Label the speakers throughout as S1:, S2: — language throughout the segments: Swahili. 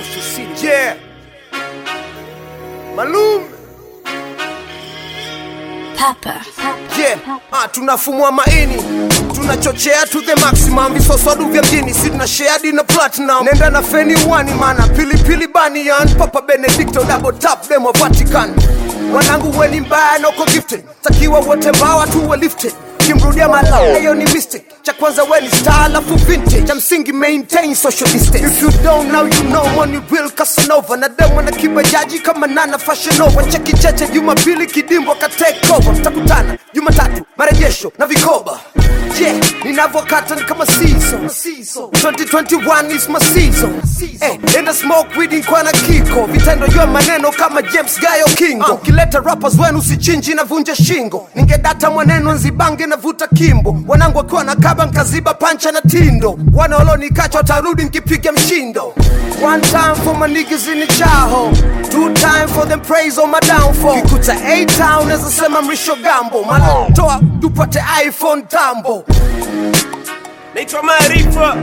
S1: Yeah. Malum.
S2: Papa.
S1: Yeah. Ah, tunafumua maini tunachochea to the maximum visoswadu vya mjini si tuna share na platinum nenda na feni wani mana pilipili banian papa benedicto double tap demo vatican wanangu weni mbaya noko gifted takiwa wote mbawa tuwe lifted kimrudia malao hiyo ni mistake cha kwanza weni star alafu vintage cha msingi maintain social distance if you don't now you know money will casanova na demo na kibajaji kama nana fashion over cheki cheche jumapili kidimbo ka take over mtakutana jumatatu marejesho na vikoba yeah ninavyokata ni kama season 2021 is my season eh, enda smoke weed kwa na kiko vitendo jua maneno kama James Gayo Kingo kileta rappers wenu sichinji na vunja shingo ningedata mwaneno nzibange na vuta kimbo wanangu wakiwa na kaba nkaziba pancha na tindo wana walonikacha watarudi nkipiga mshindo one time for my niggas in the chaho two time for them praise on my downfall kikuta a town as sema mrisho gambo malatoa tupate iphone tambo
S3: naitwa Maarifa.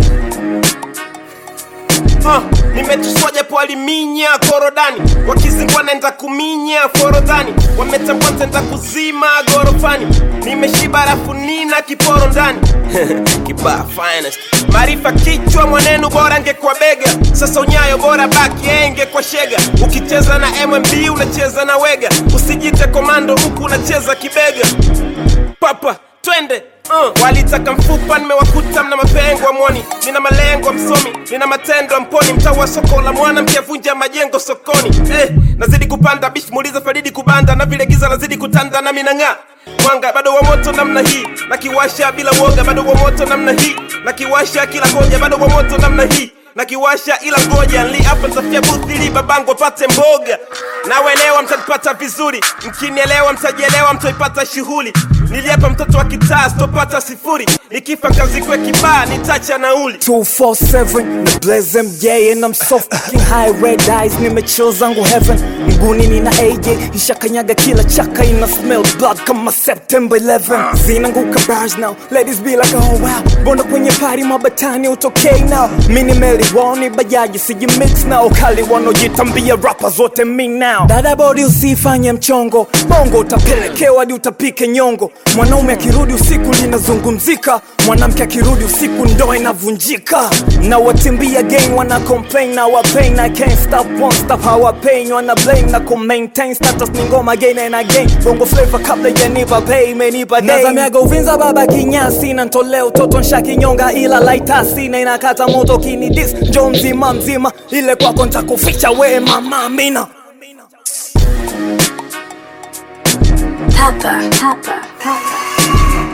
S3: Uh, nimetuswa japo aliminya korodani wakizingua naenda kuminya forodhani wametambua ntaenda kuzima gorofani nimeshiba rafu nina kiporo ndani kibaa finest maarifa kichwa mwanenu bora ngekwa bega sasa unyayo bora baki enge kwa shega ukicheza na mmb unacheza na wega usijite komando huku unacheza kibega papa twende uh. walitaka mfupa nimewakuta mna mapengo amwoni nina malengo msomi nina matendo ya mponi mtaa wa soko la mwana mkiavunja majengo sokoni eh, nazidi kupanda bish muuliza faridi kubanda na vile giza nazidi kutanda na minang'aa mwanga bado wa moto namna hii na kiwasha bila woga bado wa moto namna hii na kiwasha kila koja bado wa moto namna hii na kiwasha ila ngoja nli hapa nitafia buthi ili babangu apate mboga nawelewa mtanipata vizuri mkinielewa mtajielewa mtaipata shughuli niliapa mtoto wa kitaa sitopata sifuri nikifa kazikwe kibaa nitacha nauli
S4: 247 na blaze MJ and I'm so fucking high red eyes nimechill zangu heaven mguni nina AJ ishakanyaga kila chaka ina smell blood kama September 11 zinanguka bars now ladies be like oh wow mbona kwenye party mabatani utokei now mini meli woni bajaji siji mix now kali wanaojitambia rappers wote me now dada body usifanye mchongo bongo utapelekewa hadi utapike nyongo mwanaume akirudi usiku linazungumzika mwanamke akirudi usiku ndo inavunjika na watimbia gang wana complain na wa pain I can't stop won't stop how I pain wana blame na ku maintain status ni ngoma again and again bongo flavor kabla janipa pay menipa day nazamiaga uvinza baba kinyasi na ntolea utoto nsha kinyonga ila laitasi na inakata moto kini dis njo mzima mzima ile kwako ntakuficha we mama mina
S2: Papa. Papa. Papa.